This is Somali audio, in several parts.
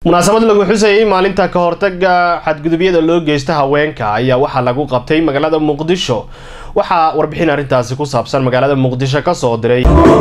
munaasabad lagu xusayay maalinta ka hortaga xadgudubyada loo geysta haweenka ayaa waxaa lagu qabtay magaalada muqdisho waxaa warbixin arrintaasi ku saabsan magaalada muqdisho ka soo diray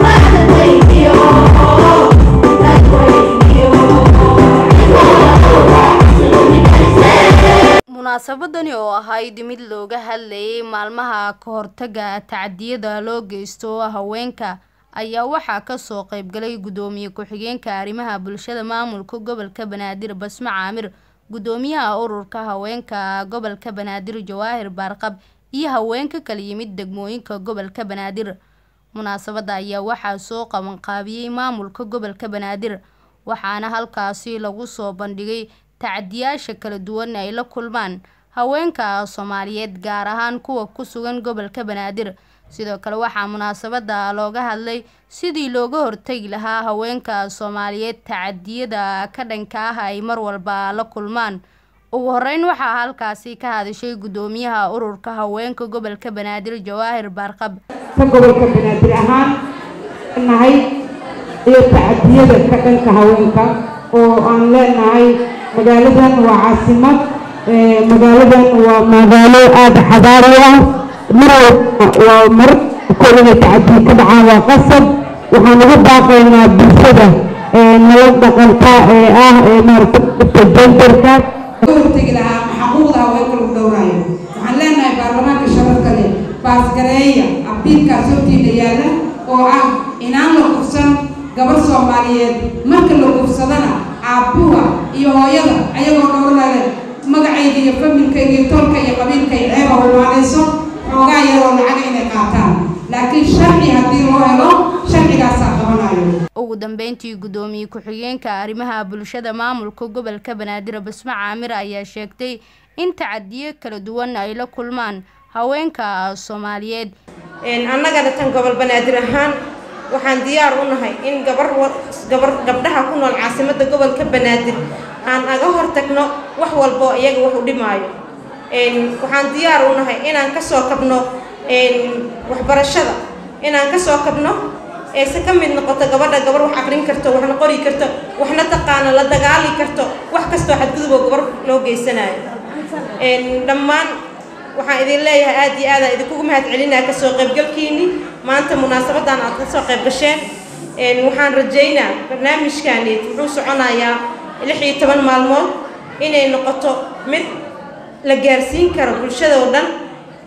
munaasabadani oo ahayd mid looga hadlayay maalmaha ka hortaga tacdiyada loo geysto haweenka ayaa waxaa kasoo qeybgalay gudoomiye ku-xigeenka arrimaha bulshada maamulka gobolka banaadir basmo caamir gudoomiyaha ururka haweenka gobolka banaadir jawaahir baarqab iyo haweenka kala yimid degmooyinka gobolka banaadir munaasabada ayaa waxaa soo qabanqaabiyey maamulka gobolka banaadir waxaana halkaasi lagu soo bandhigay tacdiyaasha kala duwan ay la kulmaan haweenka soomaaliyeed gaar ahaan kuwa ku sugan gobolka banaadir sidoo kale waxaa munaasabada looga hadlay sidii looga hortagi lahaa haweenka soomaaliyeed tacadiyada ka dhanka ah ay mar walba la kulmaan ugu horeyn waxaa halkaasi ka hadashay gudoomiyaha ururka haweenka gobolka banaadir jawaahir baarqab ka gobolka banaadir ahaan nahay iyo tacadiyada ka dhanka haweenka oo aan leenahay magaaladan waa caasimad magaaladan waa magaalo aada xadaari ah mar walba waa mar kol inay tacadiyo ka dhacaan waa qasab waxaan ugu baaqaynaa bulshada nala dhaqanta ee ah ee maaragta jendarka hortegi lahaa xaquuqda haweenka lagu dhowraayo waxaan leenahay baarlamaanka sharafka leh baasgareeya abiilkaas hortiina yaalla oo ah inaan la kufsan gabar soomaaliyeed marka la kufsadana aabbuha iyo hooyada ayagoo dhowrlale magacayga iyo familkayga iyo tolka iyo qabiilka iyo ceeba hulmaanayso xoogaa yaroo lacaga inay qaataan laakiin sharci haddii loo helo sharcigaasaa qabanayo ugu dambeyntii gudoomiye ku-xigeenka arrimaha bulshada maamulka gobolka banaadir basmo caamir ayaa sheegtay in tacadiyo kala duwan ay la kulmaan haweenka soomaaliyeed annagana tan gobol banaadir ahaan waxaan diyaar u nahay in gabar gabar gabdhaha ku nool caasimadda gobolka banaadir aan aga hortagno wax walbo iyaga wax u dhimaayo waxaan diyaar u nahay inaan kasoo kabno waxbarashada inaan kasoo kabno eese ka mid noqoto gabadha gabar wax aqrin karto waxna qori karto waxna taqaano la dagaali karto wax kastoo xadguduboo gabar loo geysanayo dhammaan waxaan idin leeyahay aad iyo aadaan idinkugu mahad celinaa kasoo qaybgalkiini maanta munaasabadan aad kasoo qayb gasheen waxaan rajaynaa barnaamijkani wuxuu soconayaa lix iyo toban maalmood inay noqoto mid la gaarsiin karo bulshada oo dhan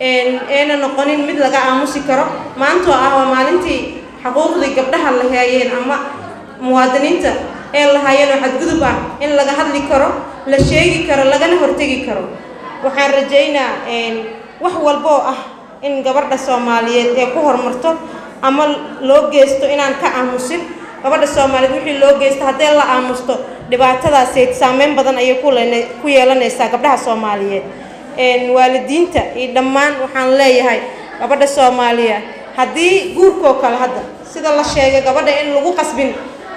eena noqonin mid laga aamusi karo maantoo ah waa maalintii xuquuqdii gabdhaha la haayeen ama muwaadiniinta ee la haayeen oo xadgudub ah in laga hadli karo la sheegi karo lagana hortegi karo waxaan rajaynaa wax walboo ah in gabadha soomaaliyeed ee ku horumarto ama loo geysto inaan ka aamusin gabadha soomaaliyeed wixii loo geysto haddee la aamusto dhibaatadaaseed saameyn badan ayay ku yeelanaysaa gabdhaha soomaaliyeed waalidiinta iyo dhammaan waxaan leeyahay gabadha soomaaliya haddii guurkoo kale hadda sida la sheegay gabadha in lagu qasbin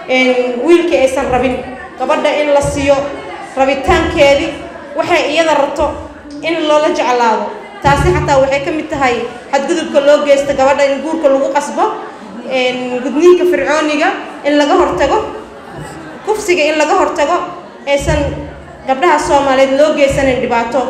wiilkii aysan rabin gabadha in la siiyo rabitaankeedii waxay iyada rabto in loola jeclaado taasi xataa waxay ka mid tahay xadgudubka loo geysta gabadha in guurka lagu qasbo gudniinka fircooniga in laga hortago kufsiga in laga hortago aysan gabdhaha soomaaliyeed loo geysanayn dhibaato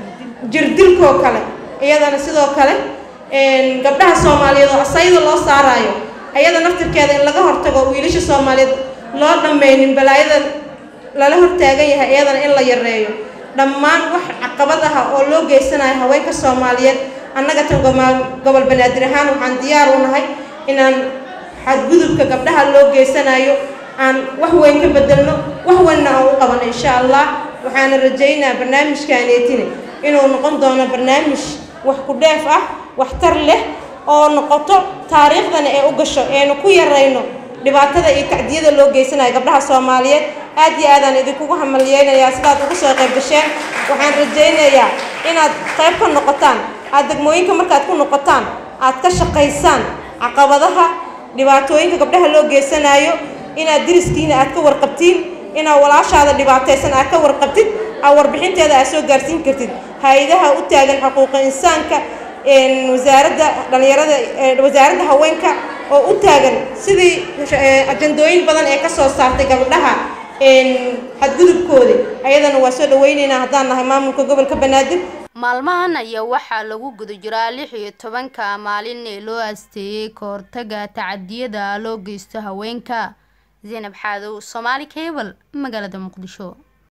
jirdilkoo kale iyadana sidoo kale gabdhaha soomaaliyeed oo asayda loo saaraayo ayada naftirkeeda in laga hortago wiilasha soomaaliyeed loo dhammaynin balaayada lala hortaagan yahay iyadana in la yareeyo dhammaan wax caqabad ah oo loo geysanayo haweenka soomaaliyeed annaga tan gobol banaadir ahaan waxaan diyaar u nahay inaan xadgudubka gabdhaha loo geysanayo aan wax weyn ka bedelno wax weynna aan u qabano insha allah waxaana rajaynaa barnaamijkaaneetine inuu noqon doono barnaamij wax ku dheef ah waxtar leh oo noqoto taariikhdana ee u gasho eenu ku yarayno dhibaatada iyo tacdiyada loo geysanayo gabdhaha soomaaliyeed aad iyo aadaan idinkugu hamaliyeynayaa sidaad ugu soo qayb gasheen waxaan rajaynayaa inaad qayb ka noqotaan aad degmooyinka markaad ku noqotaan aad ka shaqaysaan caqabadaha dhibaatooyinka gabdhaha loo geysanayo inaad diriskiina aad ka warqabtiin inaad walaashaada dhibaataysan aad ka warqabtid aad warbixinteeda aad soo gaarsiin kartid hay-adaha u taagan xuquuqa insaanka wasaaradda dhallinyarada wasaaradda haweenka oo u taagan sidii ajandooyin badan ee ka soo saartay gabdhaha xadgudubkooda ayadana waa soo dhaweyneynaa haddaan nahay maamulka gobolka banaadir maalmahan ayaa waxaa lagu guda jiraa lix iyo tobanka maalin ee loo asteeyey ka hortaga tacadiyada loo geysto haweenka zaynab xaadow soomaali cable magaalada muqdisho